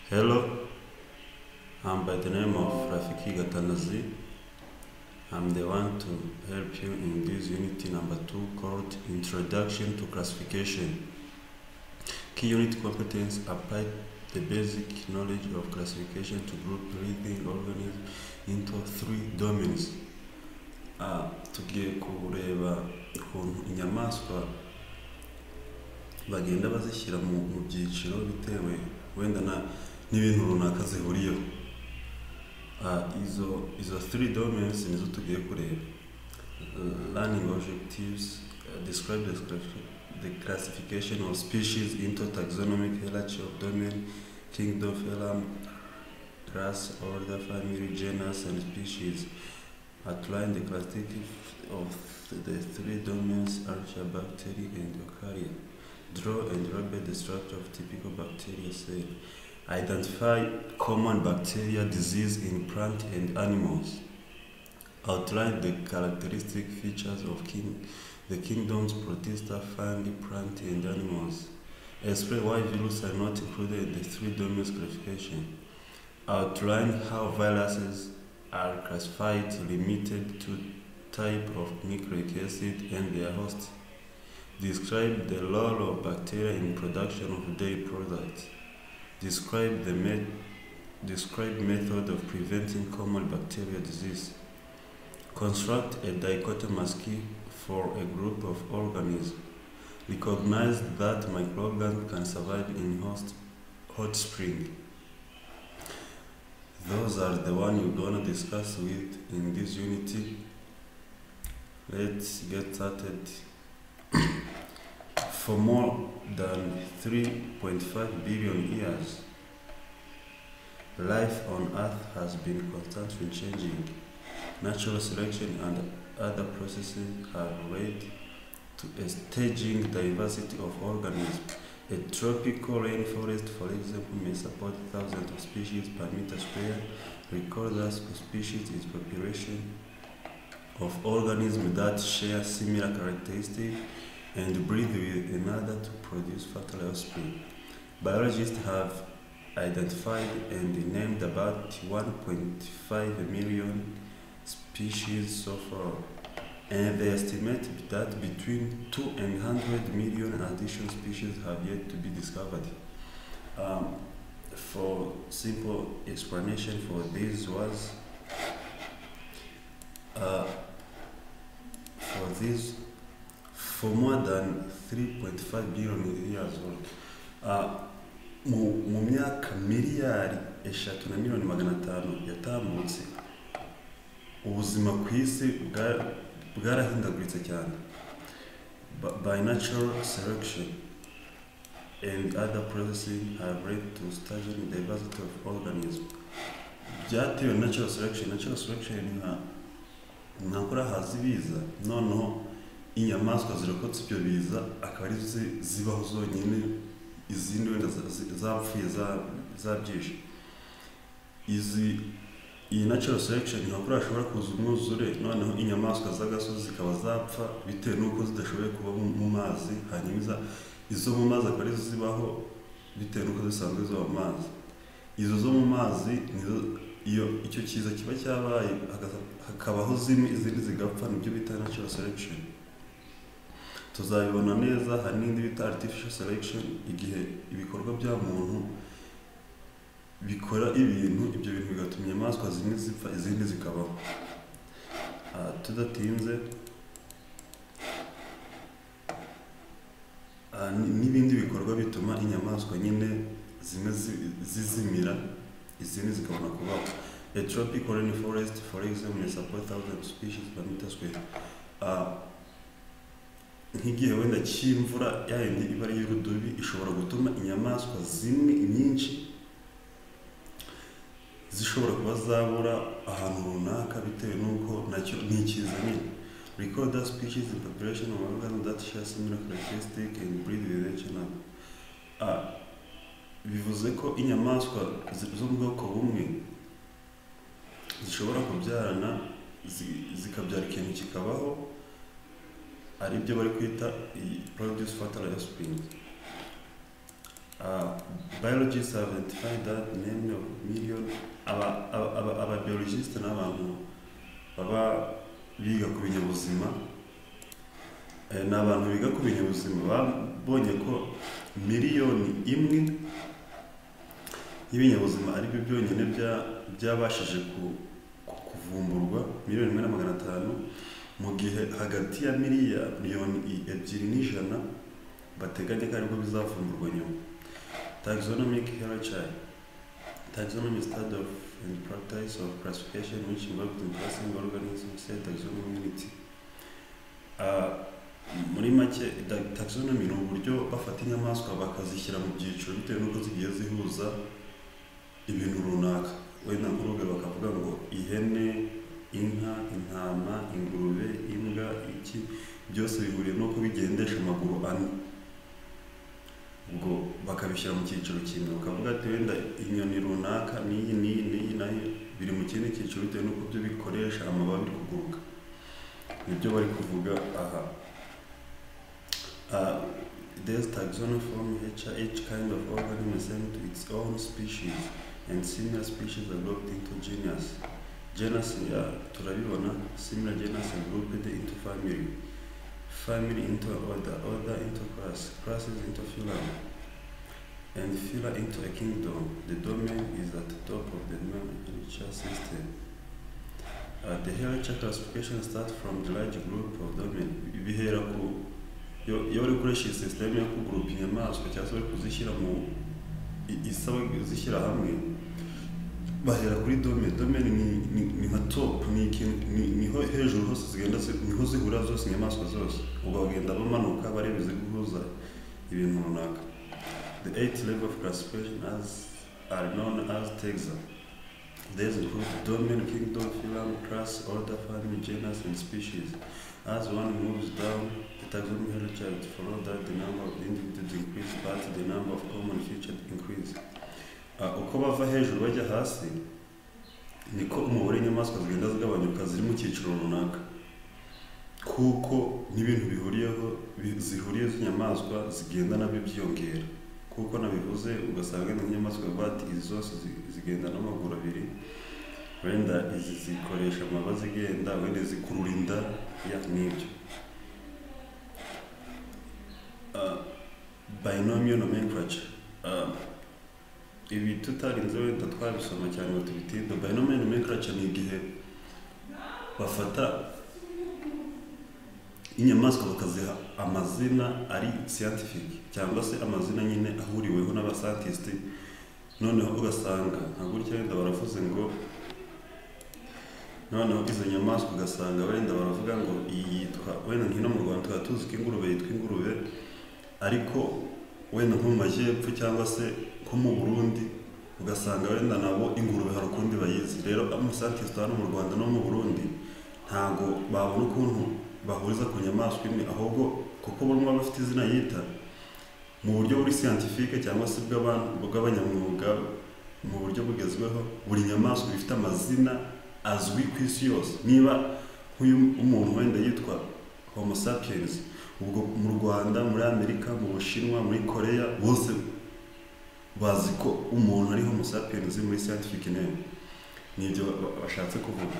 Hello, I'm by the name of Rafiki Gatanazi. I'm the one to help you in this unit number two called Introduction to Classification. Key unit competence apply the basic knowledge of classification to group breathing organisms into three domains. Ah, tugiye kureba ukuntu inyamaswa bagenda bazishyira mu mu byiciro bitewe wenda na n'ibintu runaka zihuriyeho Ah, izo izo three domains nizo tugiye kureba Uh, learning objectives uh, describe the, classif- the classification of species into taxonomic hierarchy of domain kingdom phylum class order family genus and species outline the classification of the three domains archaea bacteria and eukarya draw and label the structure of typical bacteria cell Identify common bacteria disease in plant and animals. Outline the characteristic features of king, the kingdom's protista, fungi, plant, and animals. Explain why viruses are not included in the three domains classification. Outline how viruses are classified, limited to type of nucleic acid and their host. Describe the role of bacteria in production of dairy products. Describe the met- describe method of preventing common bacterial disease. Construct a dichotomous key for a group of organisms. Recognize that microorganisms can survive in host, hot spring. Those are the one you're gonna discuss with in this unity. Let's get started. For more than 3.5 billion years, life on Earth has been constantly changing. Natural selection and other processes have led to a staging diversity of organisms. A tropical rainforest, for example, may support thousands of species per meter square, regardless of species its population of organisms that share similar characteristics and breed with another to produce fertile offspring. Biologists have identified and named about 1.5 million species so far, and they estimate that between 2 and 100 million additional species have yet to be discovered. Um, for simple explanation for this was uh, for this for more than 3.5 billion years old uh, mu, mu myaka miliyari eshatu na miliyoni magana atanu yatambutse ubuzima ku isi bwa- bwarahindaguritse cyane Ba- by natural selection and other processes have led to staging diversity of organisms byatewe na natural selection natural selection nka nakora haza ibiza noneho inyamaswa zirokotse ibyo biza akaba arizo zi- zibaho zonyine izindi wenda za- zi- zapfuye za- zabyishe izi iyi natural selection ntabwo hashobora kuza umwuzure noneho inyamaswa z'agasozi zikaba zapfa bitewe n'uko zidashoboye kuba mu mu mazi hanyuma iza- izo mu mazi akaba arizo zibaho bitewe n'uko zisanzwe ziba mu mazi izo zo mu mazi nizo iyo icyo kiza kiba cyabaye hagaza- hakabaho zimwe izindi zigapfa nibyo bita natural selection tuzabibona neza hari n'indi bita artificial selection igihe ibikorwa bya muntu bikora ibintu ibyo bintu bigatuma inyamaswa zimwe zipfa izindi zikabaho Ah, tudatinze ah, n- n'ibindi bikorwa bituma inyamaswa nyine zimwe zi- zizimira izindi zikabona kubaho a tropical rainforest for example may support thousands of species per meter square Ah, nk'igihe wenda cy'imvura yayindi iba ari y'urudubi ishobora gutuma inyamaswa zimwe nyinshi zishobora kuba zabura ahantu runaka bitewe n'uko nacyo ni ikiza nyine Record that species in population of organ that share similar characteristic and breed with each other. Ah, bivuze ko inyamaswa zi- z'ubwoko bumwe zishobora kubyarana zi- zikabyara ikintu kikabaho ari byo bari kwita i- produce fertile offspring. Uh, biologists have identified that many of million aba- aba- aba- ababiologists ni abantu baba biga ku binyabuzima Eh, ni abantu biga ku binyabuzima babonye ko miliyoni imwe y'ibinyabuzima ari byo byonyine bya- byabashije ku- ku- kuvumburwa miliyoni imwe na magana atanu mu gihe hagati ya miliyoni i- ebyiri n'ijana bateganya ko aribwo bizavumburwa nyuma taxonomic heritage Taxonomy is study of and practice of classification which involved in classing organisms say taxonomy unity. Ah, muri make da- taxonomy ni uburyo bafata inyamaswa bakazishyira mu byiciro bitewe n'uko zigiye zihuza ibintu runaka wenda nk'urugo bakavuga ngo ihene inka intama ingurube imbwa iki byose bihuriye n'uko bigendesha amaguru ane ubwo bakabishyira mu cyiciro kimwe ukavuga ati wenda inyoni runaka n'iyi n'iyi n'iyi nayo biri mu kindi cyiciro bitewe n'uko byo bikoresha amababi biri kuguruka nibyo bari kuvuga aha Uh, there's taxonomy form each, each kind of organism is sent to its own species and similar species are grouped into genus genus ya turabibona similar genus are grouped into family family into order, order into class, classes into phylum, and phylum into a kingdom. The domain is at the top of the nomenclature system. Uh, the hierarchy classification starts from the large group of domain. Bihera ku iyo iyo bari gukoresha iyi system yo kugurupa inyamaswa cyangwa se bari kuzishyira mu i- isaba kuzishyira hamwe bahera kuri domain domain ni, ni, ni nka top ni, ikintu- ni, niho hejuru hose zigenda zi- niho zihurira zose inyamaswa zose ubwo bagenda bamanuka bareba iziguhuza ibintu runaka the eight level of classification as are known as taxa These include domain, kingdom, phylum, class, order, family, genus, and species. As one moves down the taxonomy hierarchy, it follows that the number of individuals increase, but the number of common features increase. Ah, uko bava hejuru bajya hasi niko umubare w'inyamaswa zigenda zigabanyuka ziri mu cyiciro runaka kuko n'ibintu bihuriyeho bi- zihuriye z'inyamaswa zigenda nabyo byiyongera kuko nabivuze ugasanga wenda nk'inyamaswa bati izi zose zi- zigenda n'amaguru abiri wenda izi zikoresha amaba zigenda wenda zikurura inda ya n'ibyo Ah, binomial nomenclature Ah, ibi tutarinze wenda twabisoma cyane ngo tubitinda binomial nomenclature ni igihe bafata inyamaswa bakaziha amazina ari scientific cyangwa se amazina nyine ahuriweho n'abascientiste noneho ugasanga nka gutya wenda baravuze ngo noneho izo nyamaswa ugasanga wenda baravuga ngo iyi yitwa wenda nk'ino mu rwanda tukaba tuzi ko ingurube yitwa ingurube ariko wenda nko mu majyepfo cyangwa se nko mu burundi ugasanga wenda nabo ingurube hari ukundi bayizi rero amasantiste hano mu rwanda no mu burundi ntabwo babona ukuntu bahuriza ku nyamaswa imwe ahubwo kuko buri umwe aba afite izina yita mu buryo buri siyantifike cyangwa se bw'aban- bw'abanyamwuga mu buryo bugezweho buri nyamaswa iba ifite amazina azwi ku isi yose niba nk'uyu umuntu wenda yitwa homo sapiens ubwo mu rwanda muri amerika mu bushinwa muri koreya bose bazi ko umuntu ari homo sapiens muri scientific name nibyo ba- ba- bashatse kuvuga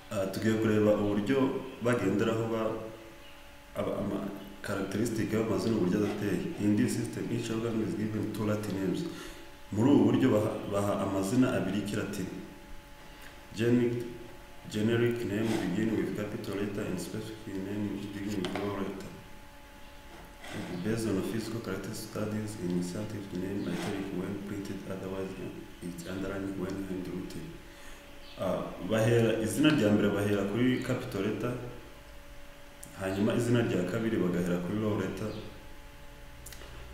Ah, tugiye kureba uburyo bagenderaho ba aba- ama characteristic y'amazina uburyo adateye in this system each organ is given two latin names muri ubu buryo baha, baha amazina abiri y'ikilatini generic generic name begin with capital letter and specific name begin with lower letter based on physical characteristic studies in scientific name italic when printed otherwise it's underlined when handwritten Ah, bahera izina rya mbere bahera kuri capital letter hanyuma izina rya kabiri bagahera kuri low letter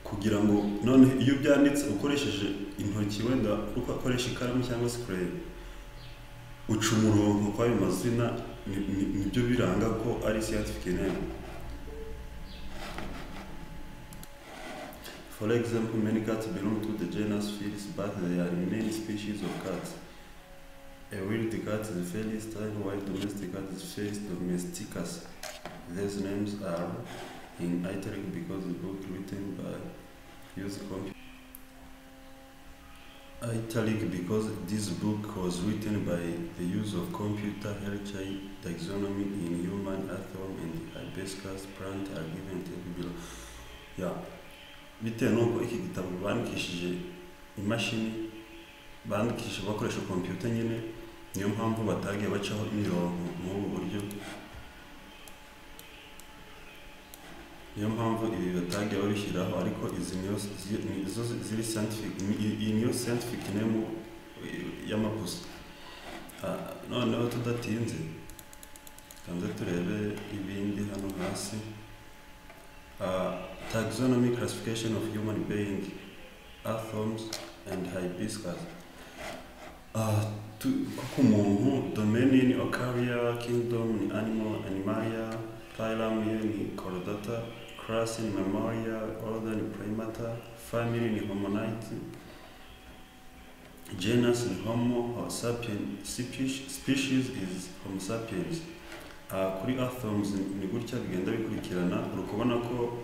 kugira ngo none iyo ubyanditse ukoresheje intoki wenda uko akoresha ikaramu cyangwa se kureba uca umurongo kw'ayo mazina ni- ni- nibyo biranga ko ari siyansi dukeneye For example, many cats belong to the genus Felis, but there are many species of cats. A wild cat is Felis tiny, while domestic cat is Felis domesticus. These names are in italic because the book written by use computer. Italic because this book was written by the use of computer heritage taxonomy in human earthworm and hibiscus plant are given table below. Yeah. bitewe n'uko iki gitabo bandikishije imashini bandikisha bakoresha kompiyuta nyine niyo mpamvu batagiye bacaho imirongo muri ubu buryo niyo mpamvu ibi batagiye babishyiraho ariko izi niyo zi- ni- zo zi- ziri scientific ni- iyi- iyi niyo scientific name eh, y'amapusa Ah, noneho tudatinze kanze turebe ibindi hano hasi Ah, taxonomy classification of human being earthworms and hibiscus Ah, tu- kuko umuntu domaine ni ocaria kingdom ni animal animalia phylum ye ni chordata class ni mammalia order ni primata family ni homonite genus ni homo or sapien species, species is homo sapiens Ah, kuri earthworms ni- ni gutya bigenda bikurikirana uri kubona ko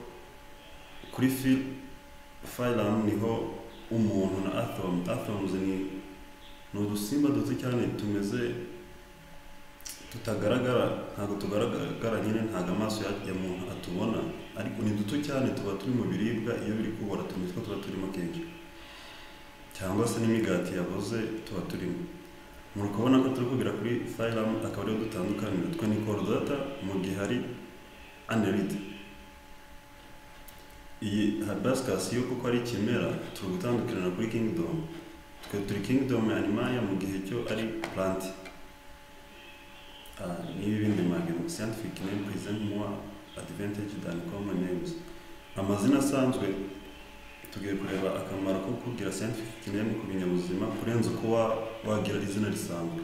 kuri phy- phylum niho umuntu na atom atoms ni ni udusimba duto cyane tumeze tutagaragara ntabwo tugaragara nyine ntabwo amaso ya, ya muntu atubona ariko ni duto cyane tuba turi mu biribwa iyo biri kubora tumeze ko tuba turimo kenshi cyangwa se n'imigati yaboze tuba turimo muri kubona ko turi kugira kuri phylum akaba ariyo dutandukanira twe ni chordata mu gihe hari anerid iyi hibiscus yo kuko ari ikimera turi gutandukirana kuri kingdom twe turi kingdom ya animalia mu gihe cyo ari plant Ah, n'ibi bindi magazine scientific name present more advantage than common names amazina asanzwe tugiye kureba akamaro ko kugira scientific name ku binyabuzima kurenza uko wa, wagira izina risanzwe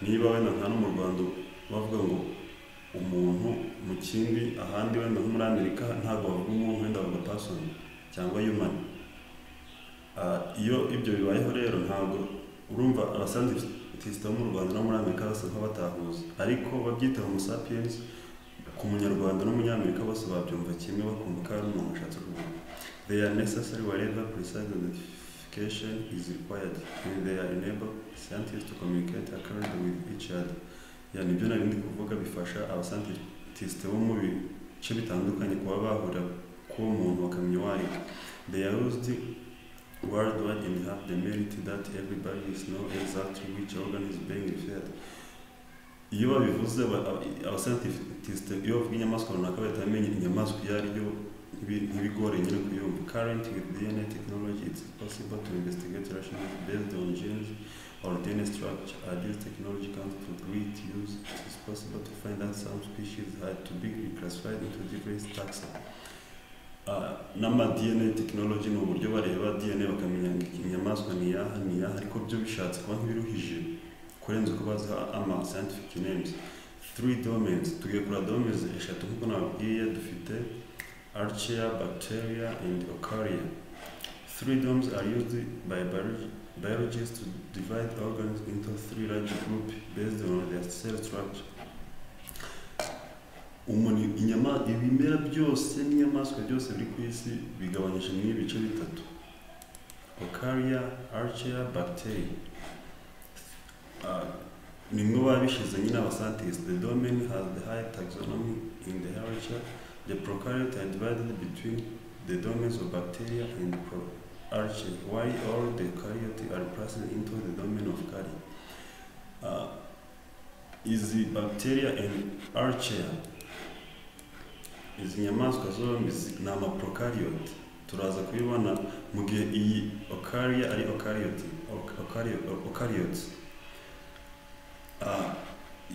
niba wenda nka no mu rwanda bavuga ngo umuntu mu kindi ahandi wenda nko muri amerika ntabwo bavuga umuntu wenda bavuga person cyangwa human Ah, iyo ibyo bibayeho rero ntabwo urumva abasantitista bo mu rwanda no muri amerika basa nk'abatahuza ariko babyita homo sapiens ku munyarwanda n'umunyamerika bose babyumva kimwe bakumva ko ari umuntu ashatse kuvuga they are necessary wherever precise identification is required and they are enable scientists to communicate accurately with each other ya nibyo nari ndi kuvuga bifasha abasantitiste bo mu bice bitandukanye kuba bahura k'uwo muntu bakamenya uwo ari we. they are used worldwide and have the merit that everybody is know exactly which organ is being referred iyo babivuze abascientist iyo bavuga inyamaswa runaka bahita bamenya inyamaswa iyo ari yo ntibi- ntibigore nyine kuyumva current with dna technology it's possible to investigate rationally based on genes or dna structure are this technology comes to great use it is possible to find out some species had to be reclassified into different taxa Ah, n'ama DNA technology ni uburyo bareba DNA bakamenya ngo inyamaswa ni iyaha ni iyaha ariko byo bishatse kuba nk'ibiruhije kurenza uko bazi ama scientific names three domains tugiye kureba domains eshatu nk'uko nababwiye dufite archaea bacteria and eukarya three domes are used by biology- biologists to divide organs into three large groups based on their cell structure umuntu inyama ibimera byose n'inyamaswa byose biri ku isi bigabanyije mu ibice bitatu okaria archaea bacteria Ah, nimwe babishize nyine abascientists the domain has the high taxonomy in the hierarchy the prokaryote are divided between the domains of bacteria and proarchaea while all the karyote are placed into the domain of cardia Ah, izi bacteria and archaea izi nyamaswa zombi zi- ni amaprokariyoti turaza kubibona mu gihe iyi okariya ari okariyoti okariyoti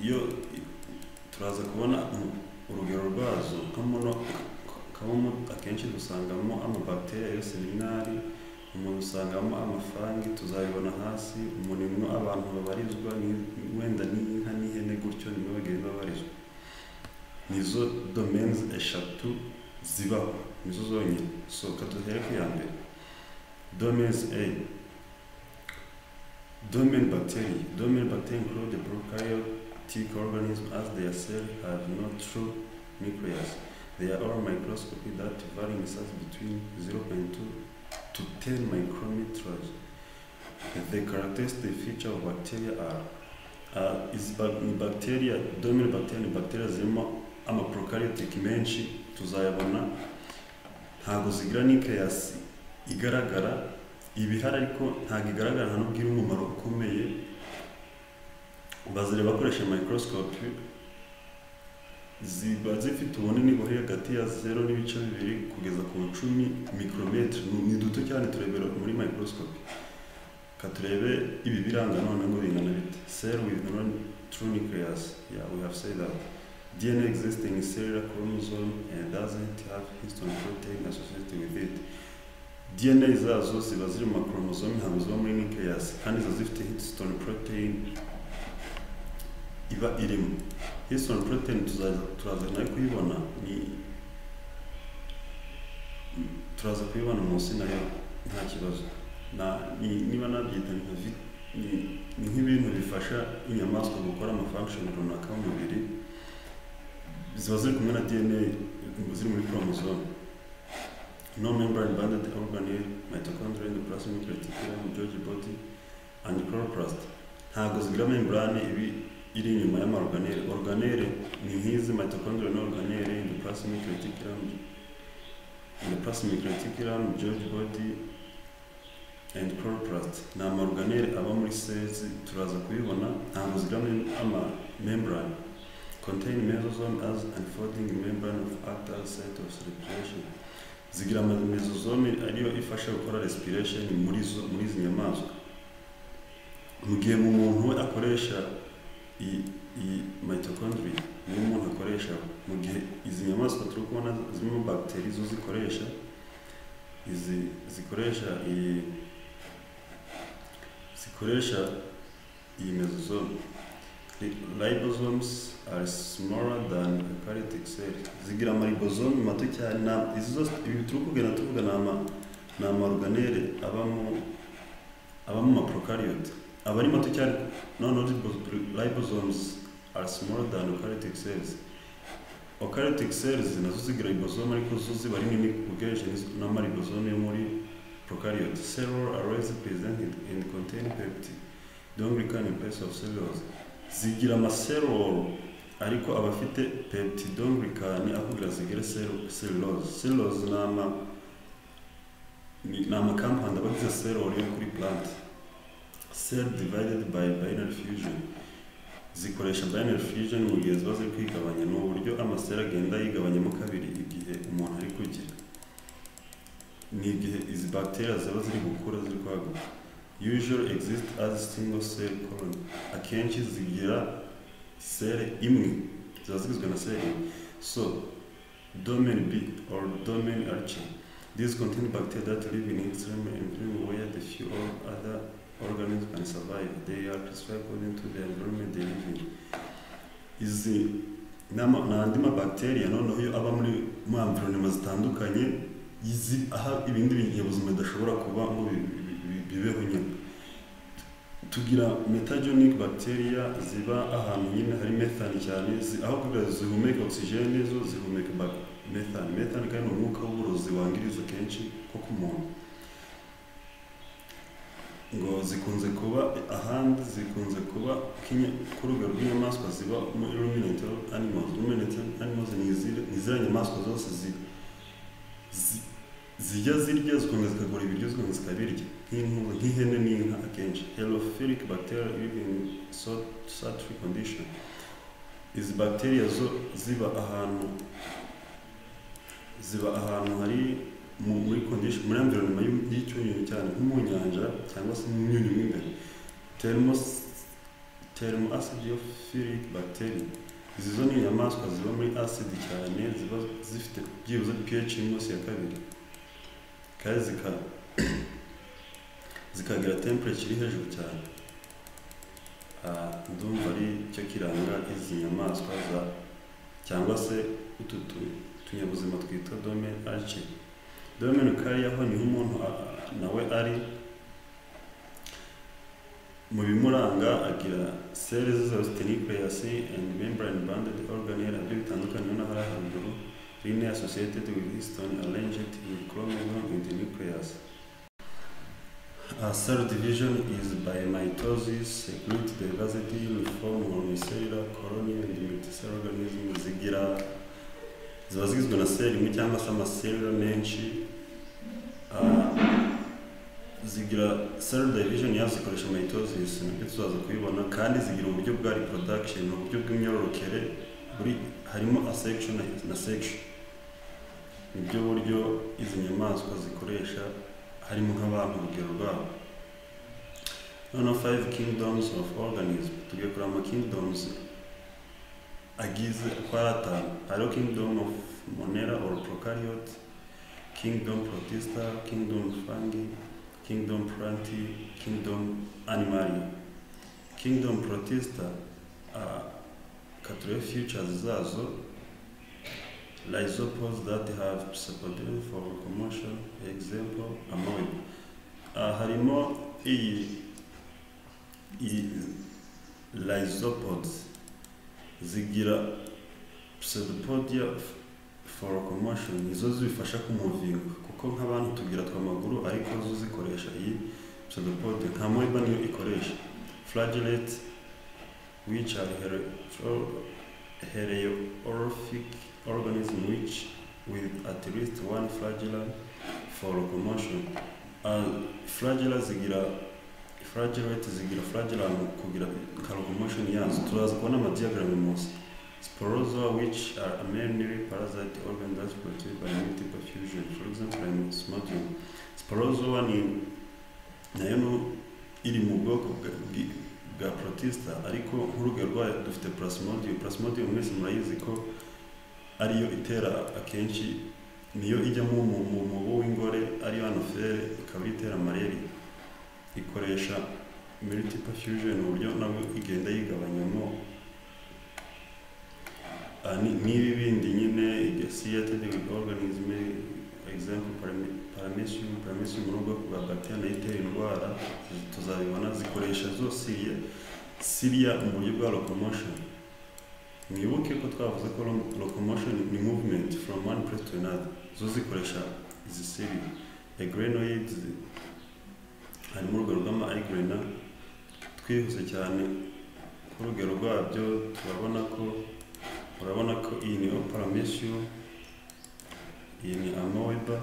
iyo i- turaza kubona u- urugero rwazo nka mono kabumu akenshi dusangamo amabakteriya yose ni mwari umuntu usangamo amafaranga tuzabibona hasi umurimo abantu babarizwa ni- wenda ni inka n'ihene gutyo nibo bagenda babarizwa nizo domaines eshatu zibaho nizo zonyine sohoka duhereke iya mbere domaines a domain bacteria domain bacteria include the prokaryotic organisms as their cell have no true nucleus they are all microscopy that vary in size between 0.2 to 10 micrometers. The characteristic feature of bacteria are uh, is ba- ni bacteria dominant bacteria ni bacteria zirimo ama prokaryotic menshi tuzayabona ntabwo zigira nucleus igaragara ibihari ariko ntabwo igaragara nta n'ubwo iri umumaro ukomeye bazireba bakoresha microscope ziba zifite ubunini buri hagati ya zero n'ibice bibiri kugeza ku icumi micrometre Ni- ni duto cyane turebera muri microscope ka turebe ibi biranga none ngo bingana bite cell with non true nucleus yeah we have said that DNA existing in cellular chromosome and doesn't have histone protein associated with it DNA zazo ziba ziri mu makoromozome ntabwo ziba muri nucleus kandi ziba zifite histone protein iba irimo histone protein tuzaza turaza nayo kuyibona ni turaza kuyibona munsi nayo nta kibazo na ni- niba nabyita ni nka vi- ni- ni nk'ibintu bifasha inyamaswa gukora amafunction runaka y'umubiri ziba ziri kumwe na dna ziri muri chromosome no membrane banded organelle mitochondria in the plasmic reticulum Golgi body and chloroplast ntabwo zigira membrane ibi iri inyuma y'amarorganere organere ni nk'izi mitochondria na organere in the plasmic reticulum in the plasmic reticulum Golgi body and chloroplast ni amarorganere aba muri cells turaza kubibona ntabwo zigira mem- ama membrane contain mesosome as unfolding membrane of actal site of circulation zigira amamezozome ariyo ifasha gukora respiration muri zo muri izi nyamaswa mu gihe mu muntu we akoresha iyi iyi mitochondria niyo umuntu akoresha mu gihe izi nyamaswa turi kubona zimwe mu bagiteri zo zikoresha izi zikoresha iyi zikoresha iyi mezozome ribosomes are smaller than eukaryotic cells zigira amaribosome mato cyane na- izi zose ibi turi kugenda tuvuga ni ama ni amaorganele abamo abamo amaprokaryote aba ari mato cyane no no ribo- ribosomes are smaller than eukaryotic cells eukaryotic cells nazo zigira ribosome ariko zo ziba ari nini ugereranyije n'izo- n'amaribosome yo muri prokaryote cellular arrays presented and contain peptide donglican in place of cellulose zigira amaseroro ariko aba afite peptidoglycan aho kugira zigire cell- cellulose cellulose ni ama ni ni amakampani aba agize seroro yo kuri plant cell divided by binary fusion zikoresha binary fusion mu gihe ziba ziri kwigabanya ni uburyo amasera agenda yigabanyamo kabiri igihe umuntu ari kugira ni igihe izi bacteria ziba ziri gukura ziri kwaguka usually exist as single cell colony akenshi zigira sere imwe ziba zigizwe na sere imwe so domain b or domain archi these contain bacteria that live in extreme environment where the few or other organisms can survive they are classified according to the environment they live in izi ni ama- ni andi mabacteria noneho iyo aba muri mu environment zitandukanye izi aha ibindi binyabuzima bidashobora kuba ngo bi- bi- bi- bibeho nyine tugira metagenic bacteria ziba ahantu nyine hari methane cyane zi- aho kugira zihumeka oxygene zo zihumeka ba- methane methane kandi ni umwuka w'uburozi wangiriza kenshi ko ku muntu ngo zikunze kuba ahandi zikunze kuba k'inya- ku rugero rw'inyamaswa ziba muri ruminant animals ruminant animals ni izira- ni ziriya nyamaswa zose zi- zi- zijya zirya zikongera zikagura ibiryo zikongera zikabirya nk'inkuba nk'ihene n'inka akenshi helophilic bacteria living in salt- sultry condition izi bacteria zo ziba ahantu ziba ahantu hari mu- muri condition muri environment y'u- y'icyunyunyu cyane nko mu nyanja cyangwa se mu myunyu mo imbere Thermos- thermo acidophilic bacteria izi zo ni inyamaswa ziba muri acid cyane ziba zifite byibuze pH munsi ya kabiri kandi zika zikagira temperature iri hejuru cyane Ah, ndumva ari cyo kiranga izi nyamaswa za cyangwa se utu tu- tunyabuzima twitwa dome aci dome kariya ho niho umuntu a- nawe ari mu bimuranga agira seli zositenikireyasi and membrane banded organelle abyo bitandukanye ubona hari haruguru rine associated with histone arranged in chromagon with nucleus A cell division is by mitosis, secrete diversity, uniform unicellular colony and multicellular organism zigira ziba zigizwe na seli imwe cyangwa se amaselula menshi Ah, zigira cell division yazo zikoresha mitosis nabyo tuzaza kubibona kandi zigira uburyo bwa reproduction uburyo bw'imyororokere buri harimo a section na section nibyo buryo izi nyamaswa zikoresha harimo nk'abantu urugero rwabo noneho five kingdoms of organism tugiye kureba ama kingdoms agize uko ari atanu hariho kingdom of monera or prokaryote kingdom protista kingdom fungi kingdom planti kingdom animali kingdom protista uh, katurebe futures zazo Lysopods that have supported for commercial example among uh, harimo iyi iyi lysopods zigira pseudopodia f- for commotion nizo zibifasha kumuvinga kuko nk'abantu tugira twamaguru ariko zo zikoresha iyi pseudopodia nka moeba niyo ikoresha flagellate which are here, heliorphic organism which with at least one flagella for locomotion. And flagella zigira flagellate zigira flagella mu kugira ka locomotion yazo turaza kubona amadiagram munsi Sporozoa which are a mainly parasite organ that's produced by multiple fusion, for example, I'm smoking. Sporozoa ni nayo nu- iri mu bwoko bwa- bwi- bwa protista ariko nk'urugero rwayo dufite plasmodium plasmodium mwese murayizi ko ariyo itera akenshi niyo ijyamo mu mu mubu w'ingore ariyo anofere ikaba ariyo itera malaria ikoresha multiple fusion uburyo nabwo igenda yigabanyamo Ah, ni- n'ibi bindi nyine igasiated with organism example parame- paramecium paramecium mu rugo rwa bacteria nayo itera indwara tuzabibona zikoresha zose iyi siriya mu buryo bwa locomotion mwibuke ko twavuze ko lo- locomotion ni movement from one place to another zo zikoresha izi siriya egrenoids harimo urugero rw'ama egrena twihuse cyane nk'urugero rwabyo turabona ko urabona ko iyi ni oparamesiyo iyi ni amoeba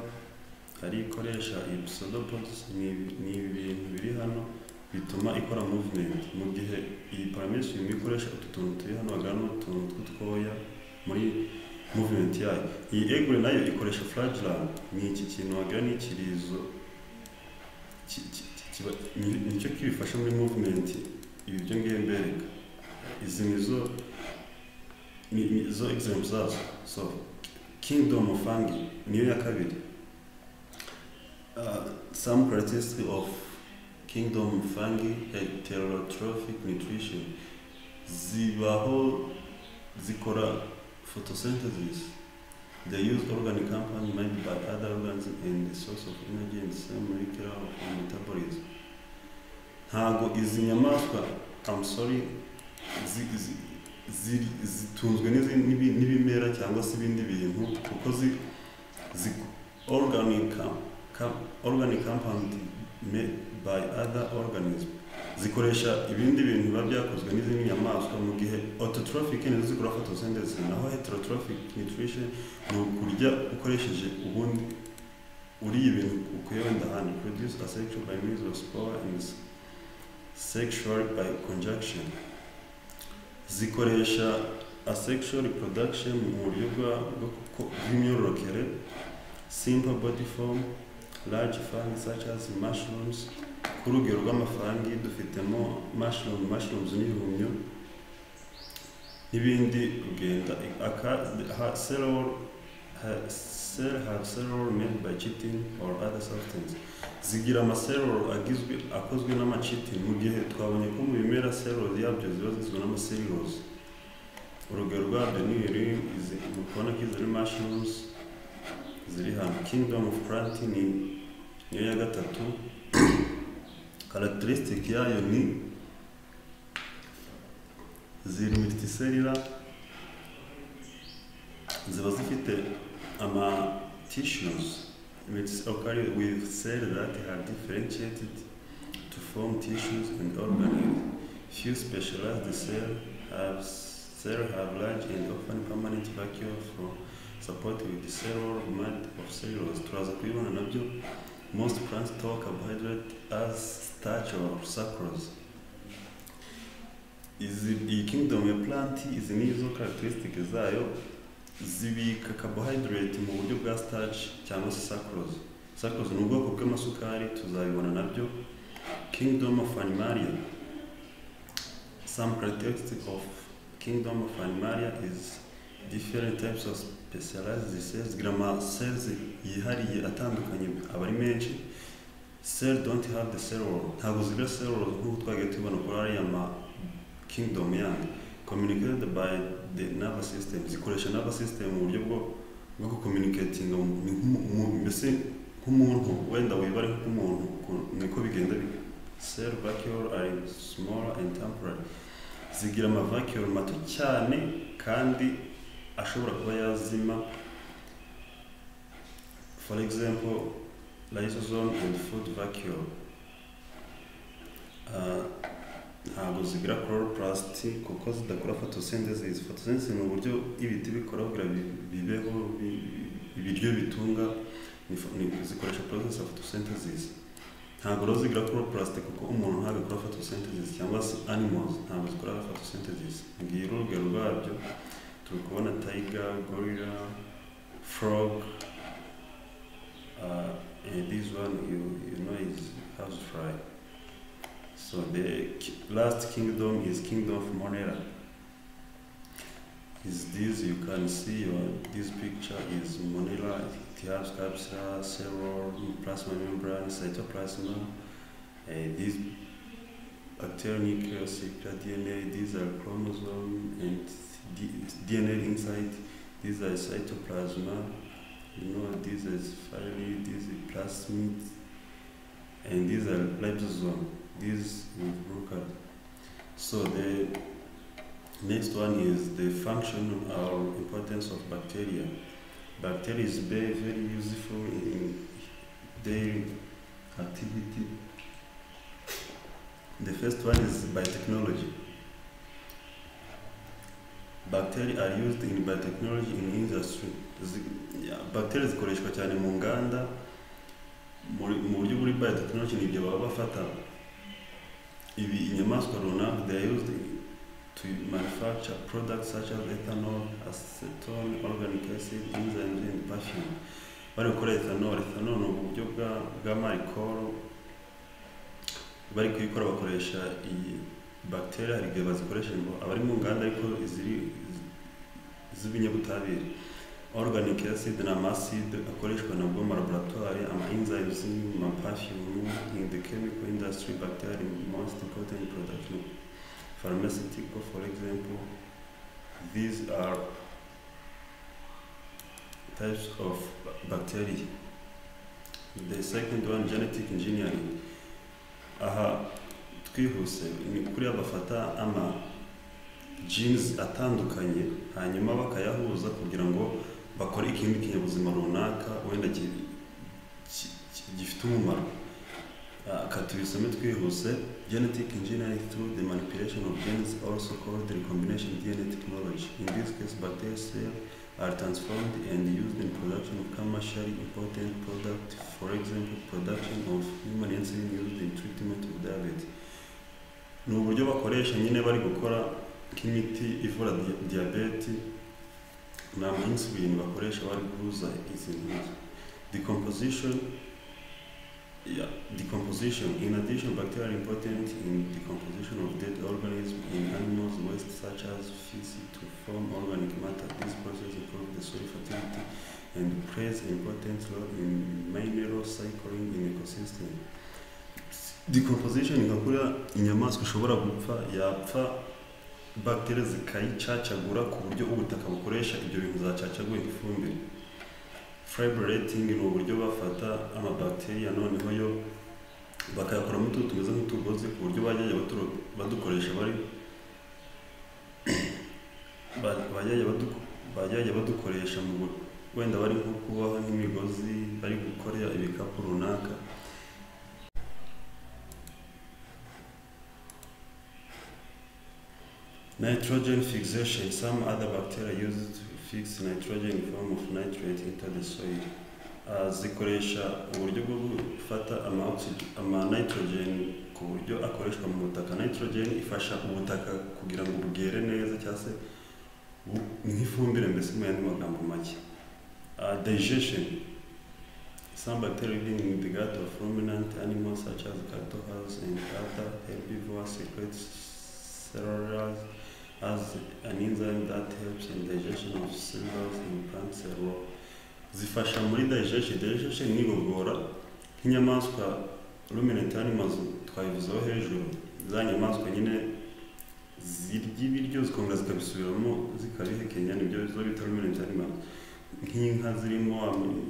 hari ikoresha iyi pseudopodus ni ibi- ni ibi bintu biri hano bituma ikora movement mu gihe iyi paramesiyo imwe ikoresha utu tuntu turi hano hagaragara n'utuntu tw'utwoya muri movement yayo iyi egure nayo ikoresha flagellant ni iki kintu wagira n'ikirizo ki- ki- ki- kiba- ni- nicyo kibifasha muri movement ibi byo ngiye mbereka izi ni zo ni, ni zo examples zazo so kingdom of fungi niyo ya kabiri uh, some characteristics of kingdom fungi heterotrophic nutrition zibaho zikora photosynthesis they use organic compound made by other organs and the source of energy and the same molecular of metabolism ntago izi nyamaswa I'm sorry zi, zi, ziri- zitunzwe n'izi- n'ibi- n'ibimera cyangwa se ibindi bintu kuko zi- zi organic com- com- organic compound made by other organism zikoresha ibindi bintu biba byakozwe n'izindi nyamaswa mu gihe autotrophic nizo zikora photosynthesis naho heterotrophic nutrition ni ukurya ukoresheje ubundi uriye ibintu ukuye wenda ahandi produce a sexual by means of spore and sexual by conjunction zikoresha asexual reproduction mu buryo bwa- bwo kuko- bw'imyororokere simple body form large fungi such as mushrooms ku rugero rw'amafangi dufitemo mushroom mushrooms n'ibihumyo n'ibindi ugenda aka ha- cell wall, ha- cell have several made by chitin or other substance zigira amaseruro agizwe akozwe n'amacitin mu gihe twabonye ko mu bimera seruro yabyo ziba zizwi n'amaserurozi urugero rwabyo ni ibiri izi mukubona ko izi ari mushrooms ziri hano kingdom of plant ni niyo ya gatatu characteristic yayo ni ziri multicellular ziba zifite ama tissues which occur with cells that have differentiated to form tissues and organs. Few specialized cells have, cell have large and often permanent vacuole for support with the cellular mud of cellulose. Turaza kubibona nabyo most plants store carbohydrate as starch or sucrose. Izi, iyi kingdom ya plant izi ni izo characteristic zayo zibika carbohydrate mu buryo bwa starch cyangwa se sucrose sucrose ni ubwoko bw'amasukari tuzabibona nabyo kingdom of animalia some characteristic of kingdom of animalia is different types of specialized cells grama cells yihariye atandukanye aba ari menshi cell don't have the cell wall ntabwo zigira cell wall nk'uko twagiye tubibona kuri ariya ma kingdom yandi communicated by the nervous system zikoresha nervous system mu buryo bwo bwo kucommunicatinga mbese nk'umuntu wenda wibare nk'umuntu niko bigenda cell vacuole are small and temporary zigira amavacuole mato cyane kandi ashobora kuba yazima for example lysosome and food vacuole uh, ntabwo zigira chloroplast kuko zidakora photosynthesis photosynthesis ni uburyo ibiti bikora kugira bibeho ibiryo bitunga zikoresha process ya photosynthesis ntabwo rero zigira chloroplast kuko umuntu ntabwo akora photosynthesis cyangwa se animals ntabwo zikora photosynthesis ngiye urugero rwabyo turi kubona tiger gorilla frog uh, and this one you, you know is housefly So the last kingdom is kingdom of Monera. Is this you can see your, this picture is Monera. It has capsula, several plasma membrane, cytoplasm, uh, these bacterial nucleus, DNA. These are chromosome and D, DNA inside. These are cytoplasm. You know, this is finally this is plasmid, and these are lysosome. this with broker. So the next one is the function or importance of bacteria. Bacteria is very, very useful in daily activity. The first one is biotechnology. Bacteria are used in biotechnology in industry. Bacteria zikoreshwa cyane mu nganda mu buryo buri biotechnology ni ibyo baba bafata ibi inyamaswa runaka they are used to manufacture products such as ethanol acetone organic acid enzymes and perfume bari gukora ethanol ethanol ni uburyo bwa bwa marikoro bari kuyikora bakoresha iyi bacteria hari igihe bazikoresha ngo abari mu nganda ariko iziri z'ibinyabutabire organic acid na amaside akoreshwa nabwo mu laboratoire ama enzymes ma perfume in the chemical industry bacteria are most important in production pharmaceutical for example these are types of bacteria the second one genetic engineering aha twihuse ni kuriya bafata ama genes atandukanye hanyuma bakayahuza kugira ngo bakora ikindi kinyabuzima runaka wenda gifite umumaro reka tubisome twihuse genetic engineering through the manipulation of genes also called recombination DNA technology in this case bacteria cells are transformed and used in production of commercially important products for example production of human insulin used in treatment of diabetes ni uburyo bakoresha nyine bari gukora nk'imiti ivura diyabete ni amansuline bakoresha bari guhuza izi ntuza decomposition yeah, decomposition in addition bacteria are important in decomposition of dead organisms in animals waste such as feces to form organic matter this process improves the soil fertility and plays important role in mineral cycling in ecosystem. Decomposition igakora inyamaswa ishobora gupfa yapfa bacteria zikayicacagura ku buryo ubutaka bukoresha ibyo bintu zacacaguye ifumbire. Fibrating ni uburyo bafata amabacteria noneho yo bakayakoramo utuntu tumeze nk'utugozi ku buryo bajyaga baturo- badukoresha bari ba- bajyaga badu- bajyaga badukoresha mu bu- wenda bari nko kuboha nk'imigozi bari gukorera ibikapu runaka nitrogen fixation some other bacteria use to fix nitrogen in form of nitrate into the soil Ah, zikoresha uburyo bwo gufata ama, oxygen, ama nitrogen ku buryo akoreshwa mu butaka nitrogen ifasha ubutaka kugira ngo bwere neza cyangwa se bu- nk'ifumbire mbese mu yandi magambo make uh, digestion. Some bacteria living in the gut of ruminant animals such as cattle, house, and other herbivores secrete cellulose as an enzyme that helps in digestion of cells in plant cell wall. Zifasha muri digestion. Digestion ni igogora nk'inyamaswa ruminant animals twabivuzeho hejuru za nyamaswa nyine zirya ibiryo zikongera zikabisubiramo zikabihekenya nibyo zo bita ruminant animals nk'inka zirimo am-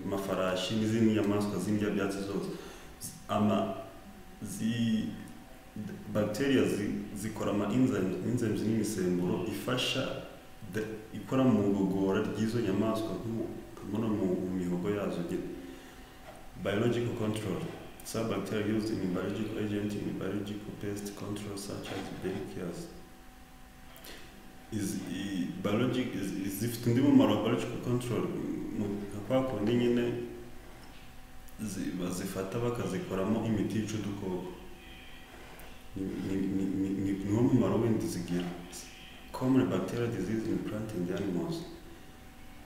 amafarashi n'izindi nyamaswa z'indya byatsi zose ama zi bacteria zi, zikora ama enzymes enzymes n'imisemburo ifasha de- ikora mu igogora ry'izo nyamaswa nko- nko no mu mu mihogo yazo nyine biological control some bacteria used in biological agent in biological pest control such as bacillus is i- biologic is, is zifite undi mumaro wa biological control mu nka kwa kundi nyine zi- bazifata bakazikoramo imiti yica udukoko Ni- ni- ni- ni- ni- niwo mumaro windi zigira common bacteria disease in plant and animals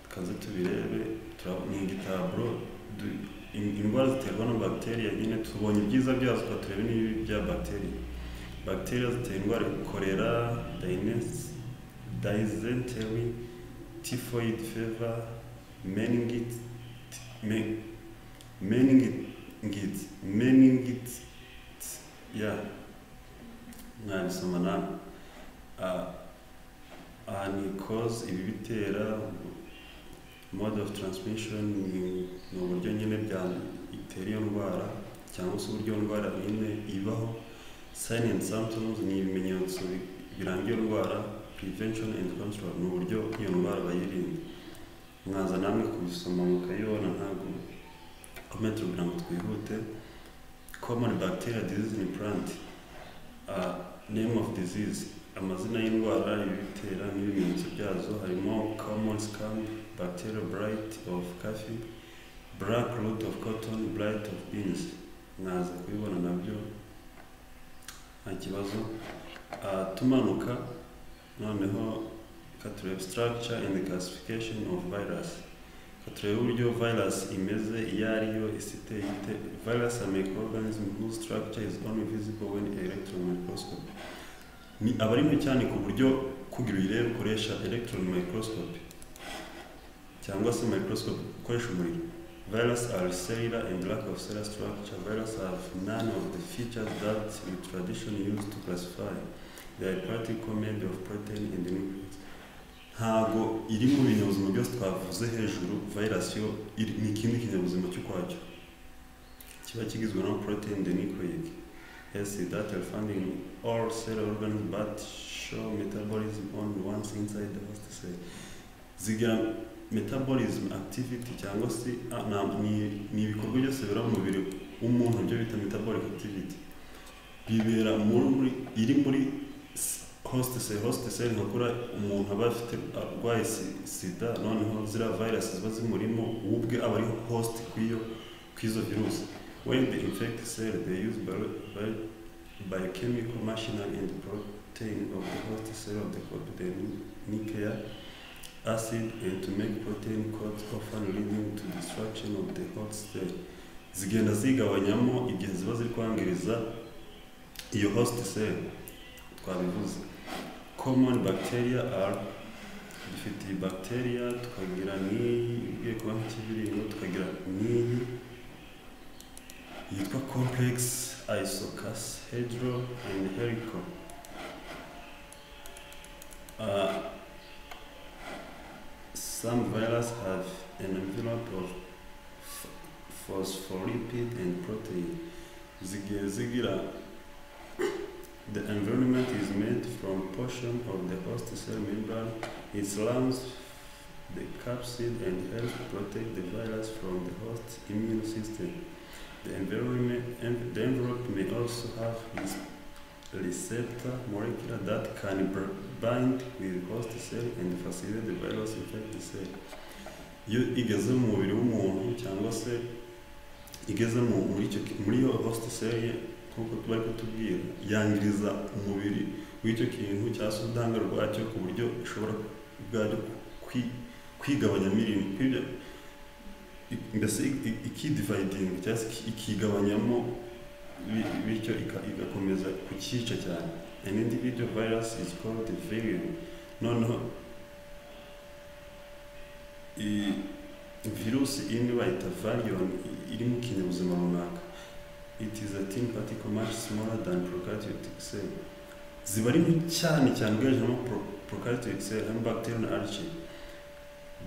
tukaze tubirebe turab- ni igitaburo du- in- indwara ziterwa na bacteria nyine tubonye ibyiza byazo tukaturebe n'ibibi bya bacteria bacteria zitera indwara korera dynes dysentery, typhoid fever, meningitis, me, meningitis, meningitis, yeah, mwabisoma nawe. Ah, aha ni cause ibi bitera mode of transmission ni ni uburyo nyine bya itera iyo ndwara cyangwa se uburyo iyo ndwara nyine ibaho sign and symptoms ni ibimenyetso bi- biranga iyo ndwara prevention and control ni uburyo iyo ndwara bayirinda mwaza namwe kubisoma mukayibona ntabwo comment kugira ngo twihute common bacteria disease in plant uh, name of disease amazina y'indwara ibitera n'ibimenyetso byazo harimo common scamp bacteria blight of coffee black root of cotton blight of beans mwaza kubibona nabyo nta kibazo Ah, tumanuka noneho katureba structure and classification of virus katureba uburyo virus imeze iyo ariyo isite ite virus are microorganism whose structure is only visible when electron microscope ni abari mu cyane ku buryo kugira uyirebe ukoresha electron microscope cyangwa se microscope ukoresha umuriro virus are cellular and lack of cellular structure virus have none of the features that we traditionally use to classify they are practical made of protein and nucleus ntago iri mu binyabuzima byose twavuze hejuru virus yo iri- ni ikindi kinyabuzima cy'ukwacyo kiba kigizwe na protein and nucleic acid that are found in all cellular organs but show metabolism only once inside the host cell zigira metabolism activity cyangwa se ah, na- ni- ni ibikorwa byose biba mu mubiri w'umuntu byo bita metabolic activity bibera muri iri muri s- host cell host cell nkakora umuntu aba afite arwaye si- sida noneho ziriya virus ziba zimurimo we ubwe aba ari host kw'iyo kw'izo virus when they infect cell they use bio- bio- biochemical machinery and protein of the host cell of the copy the nuclear acid and to make protein coats often leading to destruction of the host cell zigenda zigabanyamo igihe ziba ziri kwangiriza iyo host cell twabivuze common bacteria are dufite iyi bacteria tukagira n'iyi igiye kuba nk'ikibiringo tukagira n'iyi yitwa complex isocashedral and helical Uh, some viruses have an envelope of ph- phospholipid and protein. Zig- Zigira. The environment is made from portion of the host cell membrane. It surrounds the capsid and helps protect the virus from the host immune system. The environment, en- the envelope may also have its receptor molecule that can br- bind with host cell and facilitate the virus infect cell. Iyo igeze mu mubiri w'umuntu cyangwa se igeze mu muri icyo ki- muri iyo host cell ye nk'uko tuba ari kutubwira yangiriza umubiri w'icyo kintu cyangwa se ubudahangarwa bwacyo ku buryo ishobora ubwacyo kwi- kwigabanya mirimo kwibyo- i- mbese ikidividinga cyangwa se iki- ikigabanyamo bi- bityo ika- igakomeza kucyica cyane an individual virus is called a variant noneho i- virusi imwe bayita variant i- iri mu kinyabuzima runaka it is a thin particle much smaller than prokaryotic cell ziba ari nto cyane cyane ugereranyije no prokaryotic cell hamwe bacteria na archaea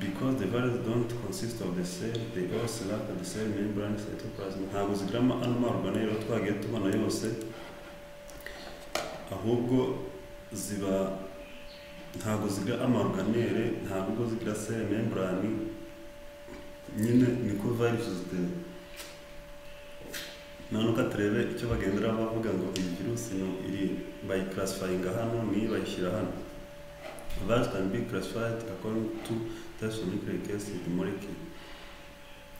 because the virus don't consist of the cell they also lack the cell membrane cytoplasm ntabwo zigira ama- ano marugane rero twagiye tubona yose ahubwo ziba ntabwo zigira amaruganere ntabwo zigira cell membrane nyine niko virusi zitera nanuka turebe icyo bagendera bavuga ngo iyi virusi no iri bayikarasifayinga hano niyi bayishyira hano virus can be classified according to types of nucleic acid molecule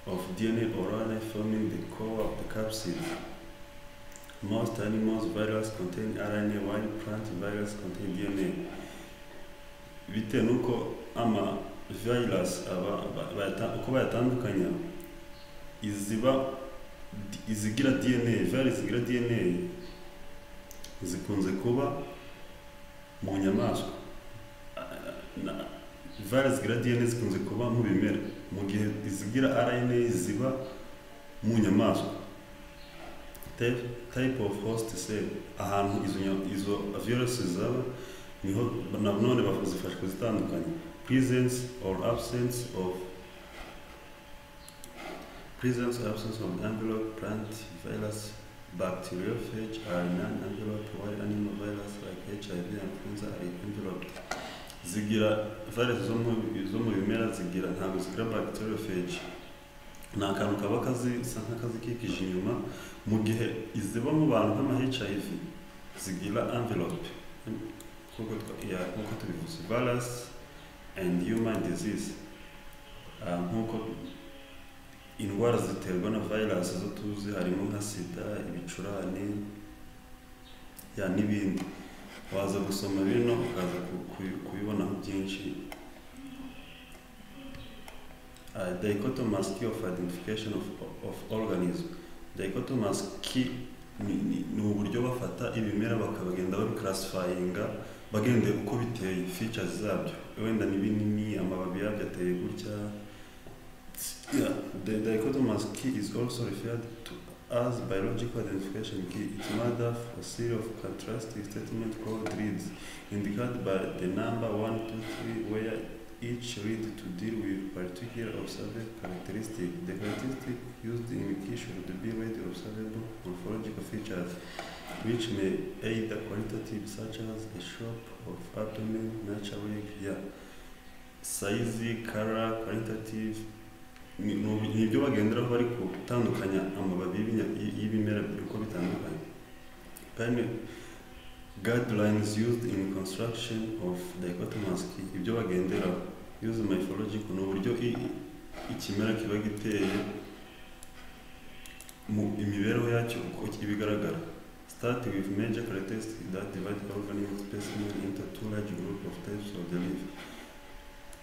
of DNA or RNA forming the core of the capsid Most animals virus contain RNA while plant virus contain DNA. Bitewe nuko ama virus aba ba- bayata- uko bayatandukanya iziba izigira DNA virus zigira DNA zikunze kuba mu nyamaswa A- na- virus zigira DNA zikunze kuba mu bimera mu gihe izigira RNA ziba mu nyamaswa Type- type of host cell ahantu izo nya- izo virusi zaba niho na none bazifasha kuzitandukanya presence or absence of presence or absence of envelope plant virus bacteriophage are non-envelope while animal virus like HIV and influenza are enveloped zigira virus zo mu zo mu bimera zigira ntabwo zigira bacteriophage ni akantu kaba kazisa nk'akazikikije inyuma mu gihe iziba mu bantu nk'ama HIV zigira envelope nk'uko twa- ya- nk'uko tubivuze virus and human disease Ah, nk'uko indwara ziterwa na virus zo tuzi harimo nka sida ibicurane ya n'ibindi waza gusoma bino ukaza ku- ku- kubibonaho byinshi Uh, dichotomous key of identification of, of organism dichotomous key ni, ni, ni uburyo bafata ibimera bakabagenda babikarasifayinga bagendeye uko biteye features zabyo wenda ni binini amababi yabyo ateye gutya yeah. the dichotomous key is also referred to as biological identification key its mother for series of contrasting statement called reads indicated by the number 1 2 3 where each read to deal with particular observed characteristic. The characteristic used in key should be readily observable morphological features, which may aid the qualitative such as the shape of abdomen, naturally, yeah, size, color, qualitative. Ni ni- ni ibyo bagenderaho bari gutandukanya amababi y'ibinya- y- y'ibimera uko bitandukanye. Kandi guidelines used in construction of dichotomous key ibyo bagenderaho use mythological ni uburyo i- i- ikimera kiba giteye mu imibereho yacyo uko ibigaragara start with major characteristics that divide organic specimen into two large group of types of the leaf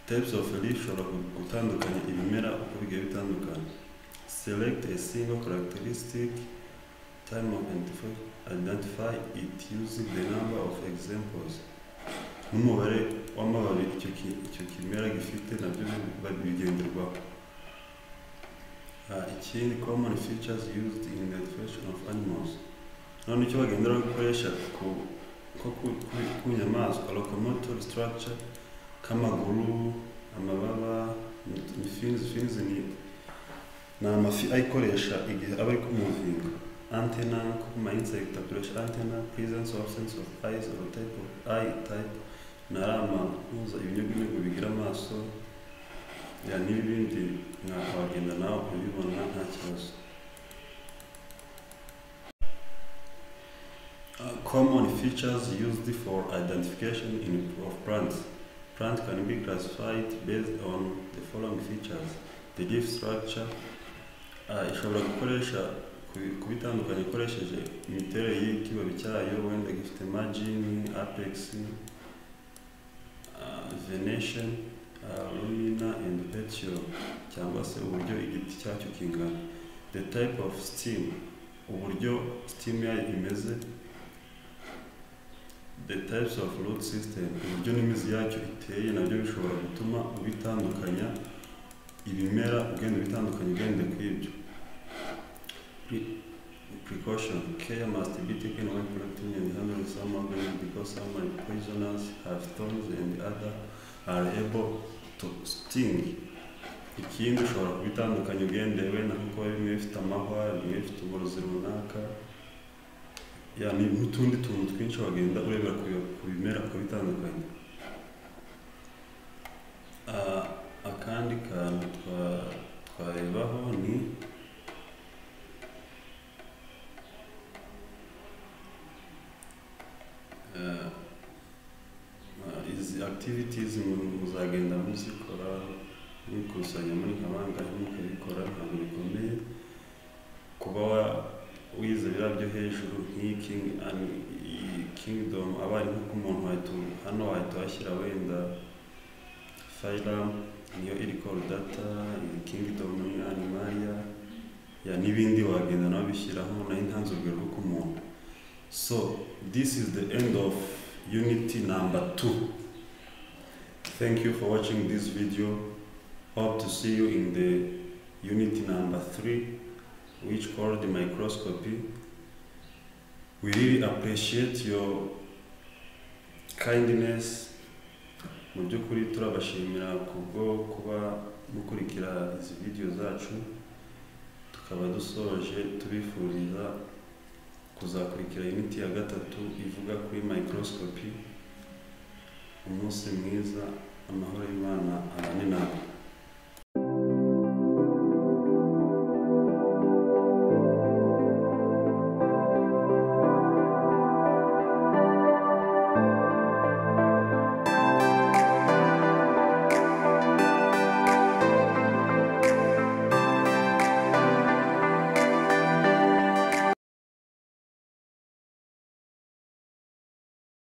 types of a leaf shobora gu- gutandukanya ibimera uko bigiye bitandukana select a single characteristic time of identification identify it using the number of examples. n'umubare w'amababi icyo ki- icyo kimera gifite nabyo bi- bigenderwaho Ah, ikindi common features used in the education of animals none icyo bagendera gukoresha ku nko ku- ku- ku nyamaswa locomotor structure k'amaguru amababa ni- ni fins fins ni ni amafi ayikoresha igihe aba ari kumuvinga antena nko kuma insect akoresha antena presence or absence of eyes or type of eye type nari amahuza ibinyugunyugu bigira amaso ya n'ibindi mwakabagenda nawe ukabibona nta kibazo Uh, common features used for identification in, of plants. Plants can be classified based on the following features. The leaf structure uh, ishobora gukoresha kubi- kubitandukanya ikoresheje imiterere y'ikibabi cyayo wenda gifite margin, apex, uh, venation, uh, lumina and petiole cyangwa se uburyo igiti cyacyo kingana the type of steam uburyo steam yayo imeze the types of root system uburyo n'imizi yacyo iteye nabyo bishobora gutuma ubitandukanya ibimera ugenda ubitandukanya ugende ku ibyo Pre- precaution care must be taken when collecting and handling some organisms because some are poisonous have thorns and other are able to sting ikindi ushobora kubitandukanya ugendewe na kuko bimwe bifite amahwa bimwe bifite uburozi runaka ya ni n'utundi tuntu twinshi wagenda urebera ku ku bimera ukabitandukanya Ah, akandi kantu twa- twarebaho ni Ah, ah, izi activities mu- muzagenda muzikora mwikusanya muri kabanga mukabikora ntabwo bikomeye kuba wa- wize biriya byo hejuru nk'iyi king and iyi kingdom abarimu k'umuntu wahita hano wahita washyira wenda firam niyo iri call data iyi kingdom ni animalia ya n'ibindi wagenda nawe bishyiraho nayo ntanze urugero rwo k'umuntu so this is the end of unity number two thank you for watching this video hope to see you in the unity number three which called the microscopy. We really appreciate your kindness. Mu by'ukuri turabashimira kubwo kuba mukurikira izi video zacu, tukaba dusoje tubifuriza kuzakurikira imiti ya gatatu ivuga kuri microscopy. Umunsi mwiza, amahoro y'Imana abane namwe.